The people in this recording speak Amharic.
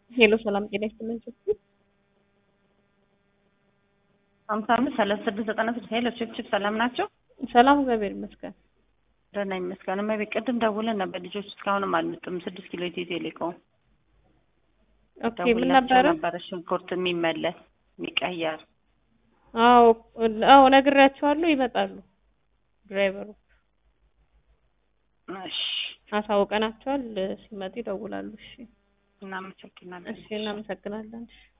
ሄሎ ሰላም ጤና ይስጥልኝ ችፕ ሀምሳ አምስት ሰላሳ ስድስት ዘጠና ስድስት ሄሎ ችፕ ችፕ ሰላም ናቸው? ሰላም እግዚአብሔር ይመስገን። ደህና ይመስገን። እመቤት ቅድም ደውለን ነበር ልጆች እስካሁንም አልመጡም። ስድስት ኪሎ ኢትዮ ቴሌኮም ኦኬ ምን ደውላቸው ነበረ? ነበረ ሽንኩርት የሚመለስ የሚቀየር አዎ አዎ ነግሬያቸዋለሁ፣ ይመጣሉ። ድራይቨሩ እሺ አሳውቀናቸዋል። ሲመጡ ይደውላሉ። እሺ እናመሰግናለን። እሺ እናመሰግናለን። እሺ